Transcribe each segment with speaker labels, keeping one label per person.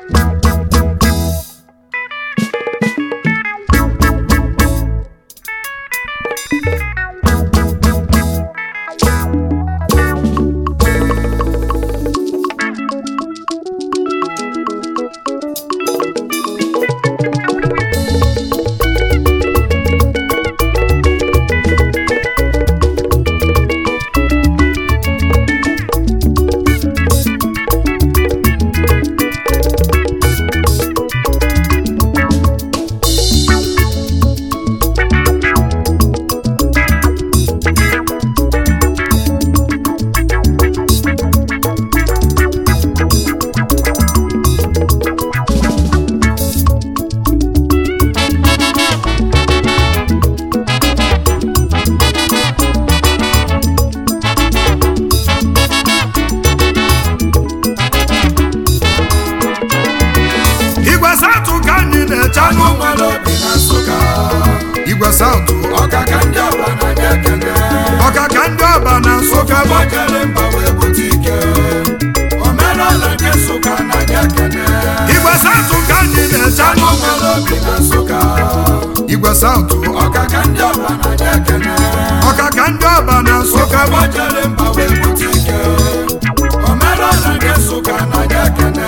Speaker 1: igwe satụ ka anyị na-eche
Speaker 2: anụ nwere obi na nsụka
Speaker 1: igwe satụ
Speaker 2: ọkaka ndị ọba na nye ekene
Speaker 1: ọkaka ndị ọba na nsụka bụ
Speaker 2: gbajere mba wee bute ike omenala nke nsụka na nye ekene
Speaker 1: igwe satụ ka anyị na-eche
Speaker 2: anụ nwere obi na nsụka
Speaker 1: igwe satụ
Speaker 2: ọkaka ndị ọba na nye ekene
Speaker 1: ọkaka ndị ọba na nsụka bụ
Speaker 2: gbajere mba wee bute ike omenala nke nsụka na nye ekene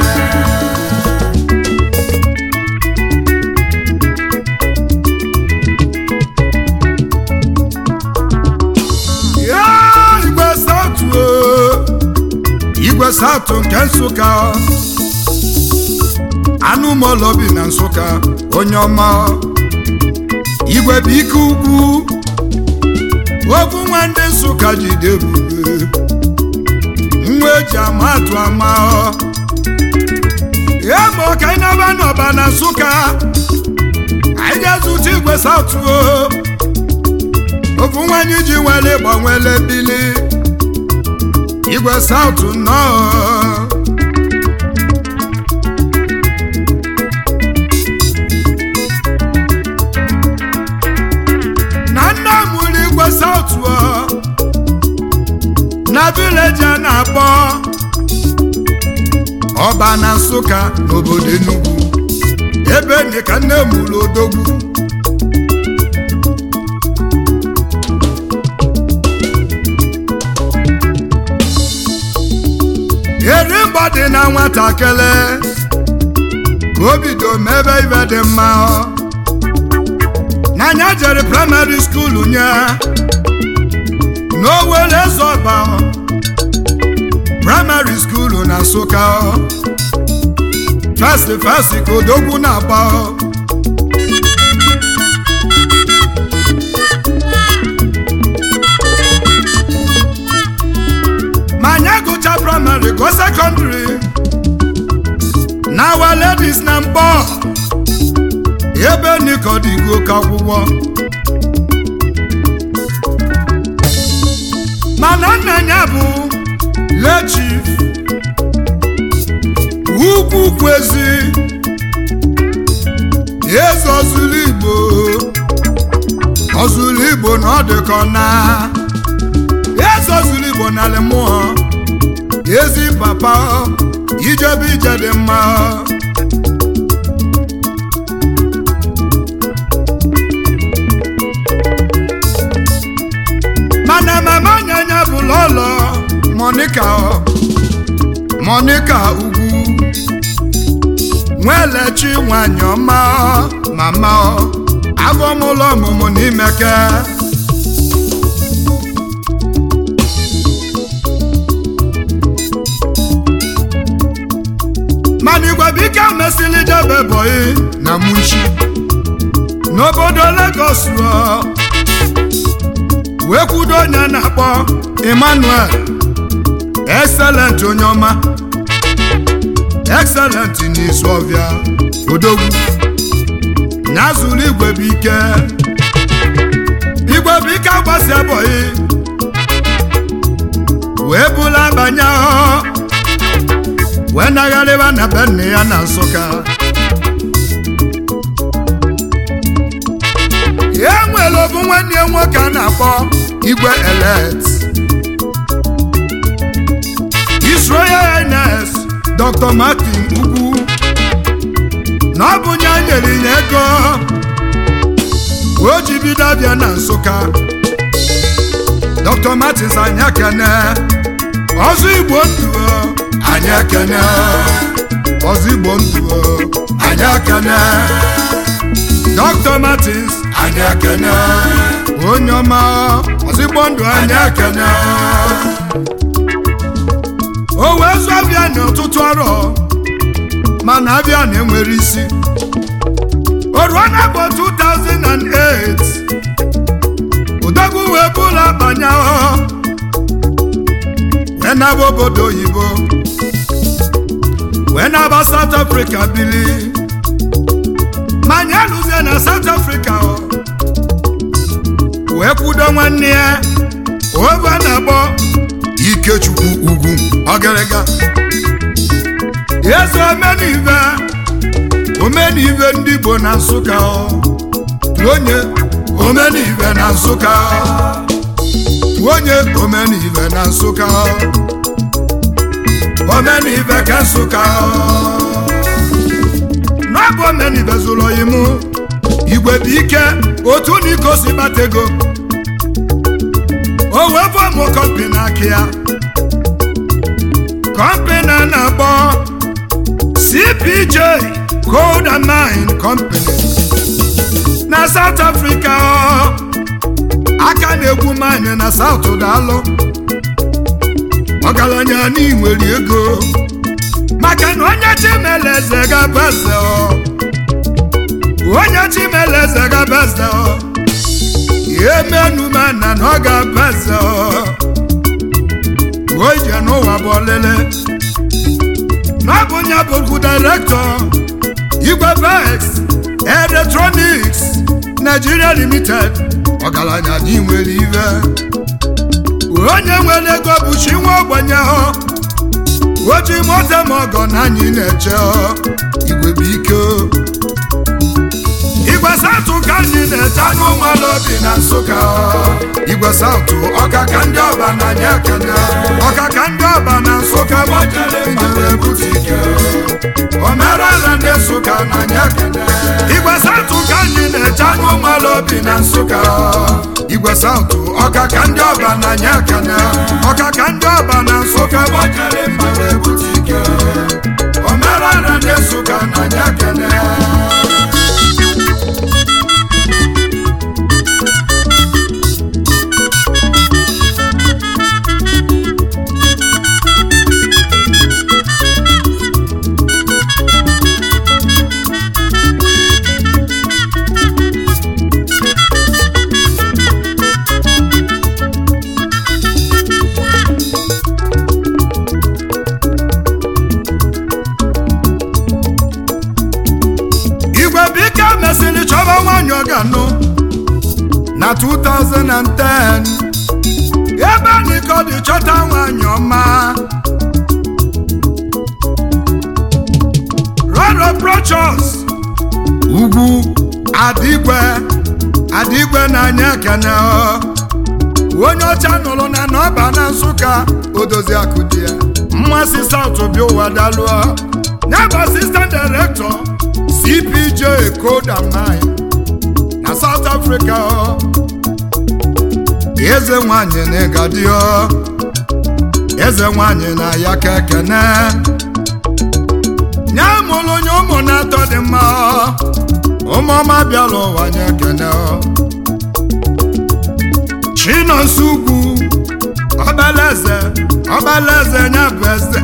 Speaker 1: Ya, igwe satụ o. igwe satụ nke nsụka anụmụlọ bi na nsụka onye ọma igwe bụ ike ugwu ofu nwa ndị nsụka jide ebube nwa eji ama atụ ama ya ma ọka anyị na-aba n'ọba na nsụka anyị ga-ezute igwe satụ o ofu nwanyị ji nwere gbanwele bili igwe saụtụ nnọọ na nne mụrụ igwe saụtụ ọ, na vileji a na-akpọ ọba na nsụka n'obodo enugwu ebe ndị ka nne mụrụ odogwu eri mgbọ dị na nwatakịrị ka o bido mebe ibe dị mma n'anya jere praịmarị skuulu nye n'owere zọba praịmarị skuulu na nsụka festi festi ka odogwu na-agba ma anyị agụcha praịmarị gụọ sekọndịrị na awa ladies na mkpọ ebe nikọdigo ka akwụkwọ mana nna ya bụ lechif ugwu kwezi eze ọzụlụ igbo ọzụlụ igbo na ọ dịkọ na eze ọzụlụ igbo n'ala mmụọ ezi papa ijebe ije dị mma mana mama nyanya bụ lọlọ monika monika ugwu nwelechi nwanyị ọma mama afọ mụlọ ọmụmụ n'imeke mana igwe bike mesịrị debe bọyị na munchi n'obodo Lagos ọ wee kwudo onye a na-akpọ Emmanuel excellent onye ọma excellent n'izu ọbịa odogwu na zuru igwe bụ ike igwe bụ ike agbasi abọghị wee bụla banye ahụ wee nagharịba na be nne ya na nsụka e nwere obu nwanne ya nwoke a na-akpọ igwe elet His Royal Highness Dr. Martin Ugwu na ọ bụ nye nyere ya ego o ji bido abịa na nsụka dr martins anyị ekene ọzọ igbo ndụ anyị ekene ọzọ igbo ndụ anyị ekene dr martins anyị ekene onye ọma ọzọ igbo ndụ anyị ekene o wee zụ abịa n'ọtụtụ arọ mana abịa na-enwere isi o ruo na bụ 2008 ụdọgwu wee bụla banya wee naba obodo oyibo wee naba South Africa bili manya lụzie na South Africa wee kwudo nwanne ya ove na-akpọ Ikechukwu ugwu ọgịrịga eze omenive omenive ndị Igbo na Nsụka onye omenive na Nsụka onye omenive na Nsụka omenive ka Nsụka n'ọbụ omenive zụrụ oyi mụ igwe bụ ike otu na iko si kpata ego o wee fọmụ kọmpi n'aka ya kọmpi na na-akpọ CPJ Gold and Mine Company na South Africa aka na-egwu mine na South Dalụ ọgaranya n'inwere ego maka na onye chimeleze gaba eze onye chimeleze gaba eze ihe menumana na ọ ga-aba eze o ije n'ụwa bụ ọlele n'ọbụ nya bụkwu direktọ igwe vex electronics Nigeria limited ọgaranya dị nwere ive onye nwere ego bụ chi nwa ogbenye ọ oji moto ma ọgọ na anyị na-eche igwe bụ ike igwe satụ ka anyị na-eche anụ ụmụala obi na nsụka igwe satụ ọka ka ndị ọba na anyị ekene ọka ka ndị ọba na nsụka gbajere mmadụ ebute ike omerala ndị nsụka na anyị ekene igwe satụ ka anyị na-eche anụ ụmụala obi na nsụka igwe satụ ọka ka ndị ọba na anyị ekene ọka ka ndị ọba na nsụka gbajere mmadụ ebute ike omerala ndị nsụka na anyị ekene igwe bike mesịrị chọba nwanyị ọ ga-anụ na 2010 ebe nikodi chọta nwanyị ọma roro prochos ugwu adigwe adigwe na anya ekene onye ọcha nụrụ na n'ọba na nsụka odozi akụ di ya mmasị saut bi ụwa dalụọ ya bụ asistant director CPJ Code and Mine na South Africa eze nwanyị na ịgadio eze nwanyị na ya ka ekene nye mụrụ onye ụmụ na-atọ dị mma ụmụọma bịara ụwa nye ekene chinonso ugwu ọbalaeze ọbalaeze nya bụ eze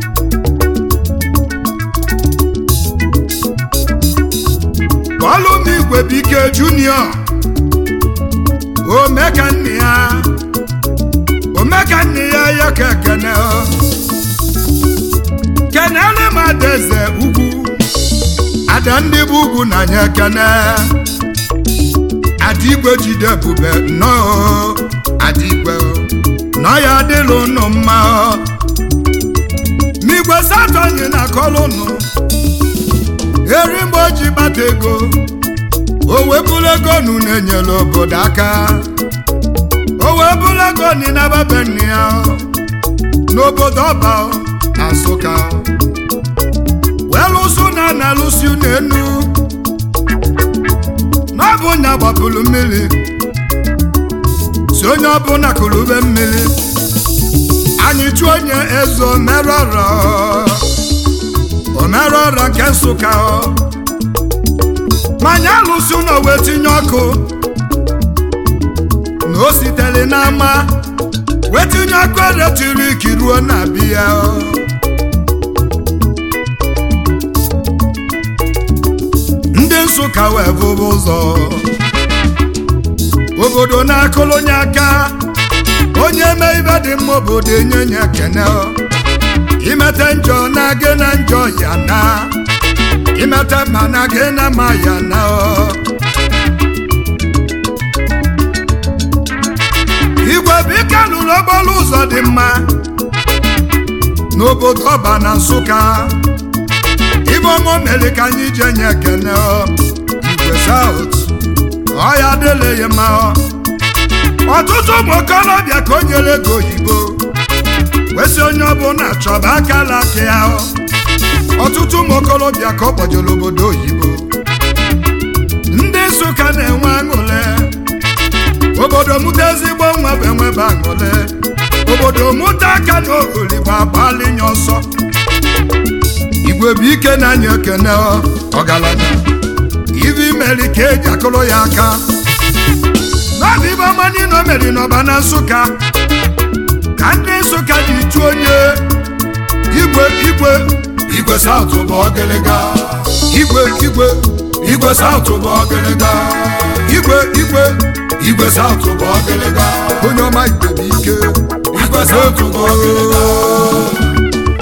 Speaker 1: Ọlụm igwe bike junior omeka nne ya omeka nne ya ya ka ekene kenele m adaeze ugwu ada ndị bụ ugwu na anya ekene adigwe jide ebube nnọọ adigwe nọ ya adịla ụnụ mma migwe satọnyi na kọlụnụ eri mgbe o ji kpata ego o wee bụrụ ego nu na-enyere obodo aka o wee bụrụ ego ni na-ababe nne ya n'obodo ọba na nsụka wee lụsụ na na na-alụsi n'enu n'ọbụ nya gbapụrụ mmiri si onye ọbụla kụrụbe mmiri anyị chụọ onye eze omerọrọ omerọrọ nke nsụka manya alụsi ụlọ wee tinye ọkụ na o sitere n'ama wee tinye ọkụ eletrik ruo na biya ndị nsụka wee bụba ụzọ obodo na-akụlụ onye aka onye eme ibe dị mma obodo enye nye ekene imete njọ na gị na njọ ya na imete mma na gị na ma ya na igwe bike lụrụ okporo ụzọ dị mma n'obodo ọba na nsụka ibe ọmụ mere ka anyị ji enye ekene igwe saut ọya adịleghị mma ọtụtụ ụmụ okorobịa ka o nyere ego oyibo kwesị onye ọbụla chọba akala aka ya ọtụtụ ụmụ okorobịa ka ọ kpọjere obodo oyibo ndị nsụka na-enwe aṅụle obodo mụta ezigbo nwa bụ enwebe aṅụle obodo mụta aka na ogoligbo agbalinye ọsọ igwe bụ ike na anya ekene ọgaranya ibe imeri ka eji akụrụ ya aka n'ọbụ ibe ọma niile o meri n'ọba na nsụka ka ndị nsụka ji chụọ onye igwe igwe
Speaker 2: igwe saụtụ bụ ọgịlịga
Speaker 1: igwe igwe
Speaker 2: igwe saụtụ bụ ọgịlịga
Speaker 1: igwe igwe
Speaker 2: igwe saụtụ bụ ọgịlịga
Speaker 1: onye ọma igwe bụ ike
Speaker 2: igwe saụtụ bụ ọgịlịga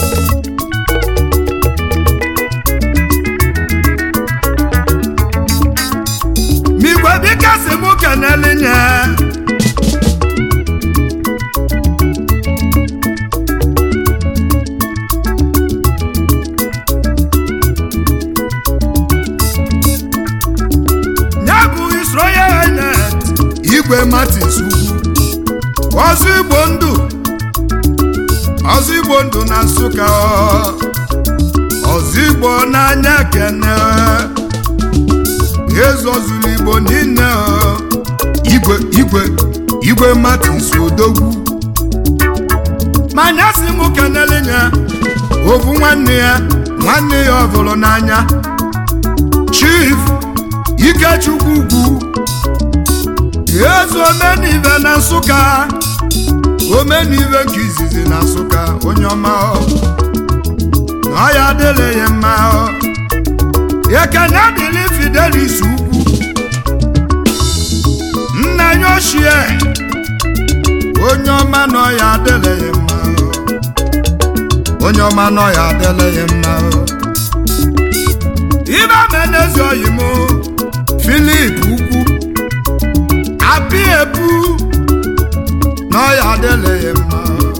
Speaker 1: ma igwe bike si mụ kenele nye ya bụ His Royal Highness igwe Martins ugwu ọzọ igbo ndụ ọzọ igbo ndụ na nsụka ọzọ igbo n'anya kene ezozuru igbo niile igwe igwe igwe Martins odogwu manya si mụ kenele ya ovu nwanne ya nwanne ya ọ bụrụ n'anya chief ikechukwu ugwu eze omenive na nsụka omenive nke izizi na nsụka onye ọma na ọ ya adịla ya mma ekene dịrị fidelis ugwu nna ya ochie onye ọma na ọ ya adịla ya mma onye ọma na ọ ya adịla ya mma ibe menezi oyi m filip ukwu apị epu na ọ ya adịla ya mma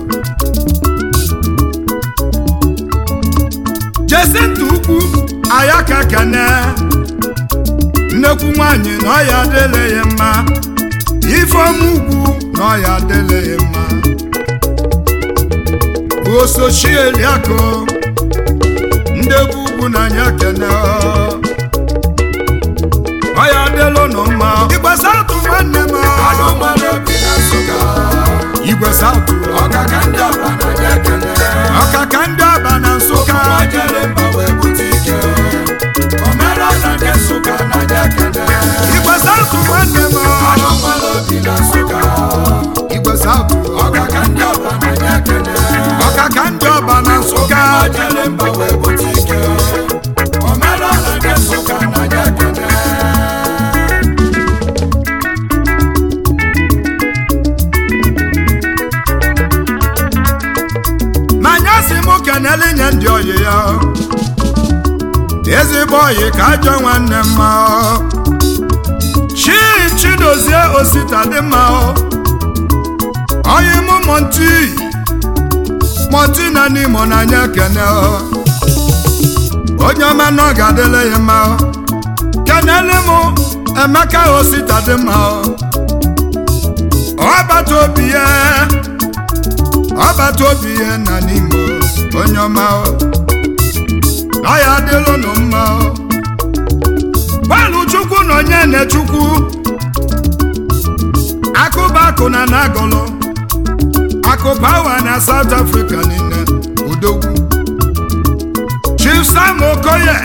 Speaker 1: jesinta ukwu ayaka kene nnekwu nwanyị na ọ ya adịla ya mma ifeọma ugwu na ọ ya adịla ya mma osochieliakụ ndị bụ ugwu na anya kene ọ ya adịla ụnụ mma igwe saụtụ nwanne m
Speaker 2: anụ mmanụ obi na nsụka
Speaker 1: igwe saụtụ
Speaker 2: ọkaka ndị ọba na ya ekele
Speaker 1: ọkaka ndị aba na nsụka
Speaker 2: jere mba wee bute ike omerọla nke nsụka na ya ekele
Speaker 1: igwe saụtụ nwanne m
Speaker 2: anụ mmanụ obi na nsụka
Speaker 1: igwe saụtụ
Speaker 2: ọkaka ndị ọba na ya ekele
Speaker 1: ọkaka ndị ọba na nsụka
Speaker 2: jere mba wee bute ike omerọla nke nsụka na ya ekele
Speaker 1: manya si mụ kenele nye ndị oyi ya ezigbo oyi ka ajọ nwanne mma chi chidozie osita dị mma oyi mụ monti monti na n'imo n'anya kene onye ọma na ọ ga-adịle ya mma kenele mụ emeka osita dị mma ọbata obi ya ọbata obi ya na n'imo onye ọma ọ ya adịla ụnụ mma nwanne chukwu akụbakụ na nagọlọ akụbawa na South Africa niile odogwu Chief Sam Okoye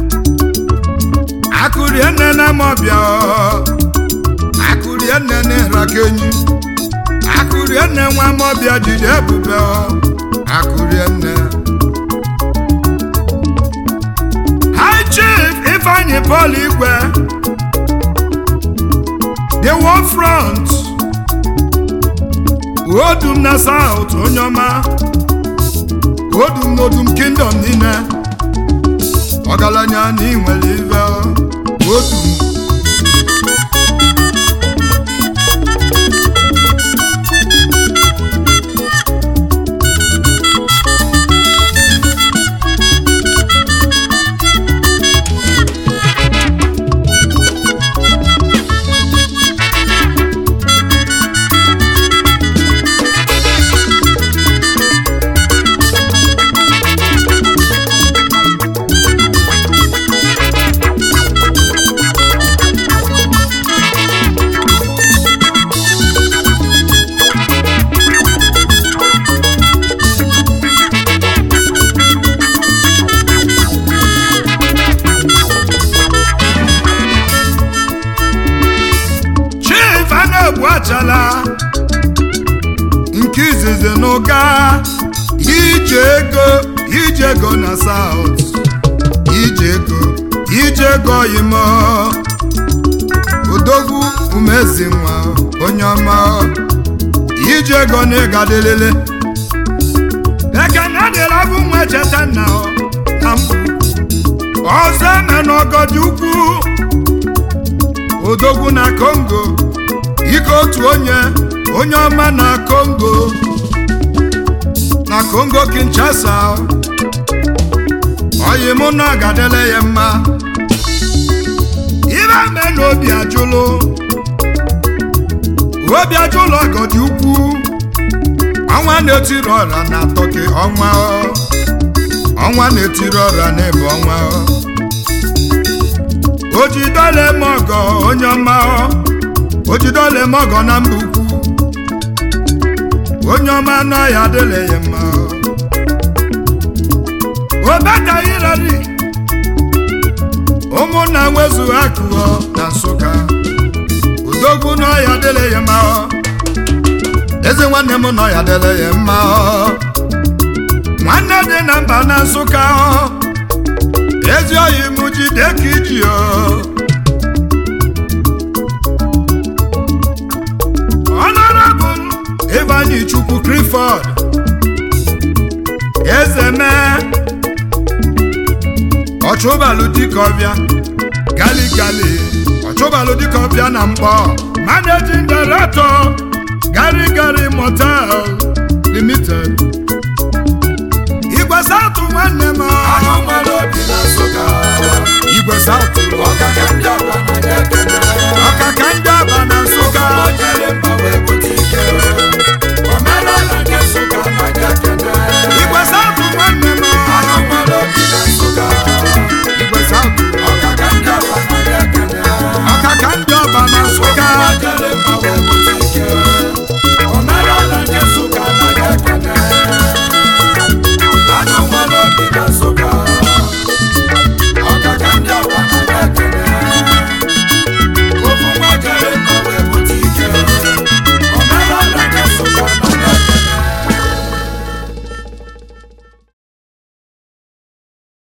Speaker 1: akụrienne na mọbịa akụrienne na ịrakenyi akụrienne nwa mọbịa jide ebube akụrienne High Chief Ifeanyi Paul Igwe the war front odum na South onye ọma odum n'odum kingdom niile ọgaranya na inwere ive odum chief a na-egbu achala nke izizi n'ụga ije ego ije ego na South ije ego ije ego oyimo odogwu umezi nwa onye ọma ije ego na ịgadịlele ekene dịla bụ nwa cheta nna na mbụ ọzọ eme n'ọgọdị ukwu odogwu na Congo ike otu onye onye ọma na Congo na Congo Kinshasa oyi mụ na agadele ya mma ibe me na obi ajụlụ obi ajụlụ ọgọdị ukwu ọnwa na-etiri ọra na tọki ọnwa ọnwa na-etiri ọra n'ebe ọnwa ojidole mọgọ onye ọma ojidole mọgọ na mba ukwu onye ọma nọ ya adịla ya mma obetaghịrari ụmụnna nwezu akụọ na nsụka odogwu nọ ya adịla ya mma eze nwanne m nọ ya adịla ya mma nwanne dị na mba na nsụka ezi oyi m jide ka iji o Honorable Ivanyi Chukwu Clifford eze mee ọchụbalụ dịkọbịa gali gali ọchụbalụ dịkọbịa na mkpọ managing director gari gari motel limited igwe satụ nwanne m
Speaker 2: Anụ nwere obi na Nsụka
Speaker 1: igwe satụ
Speaker 2: ọkaka ndị agwa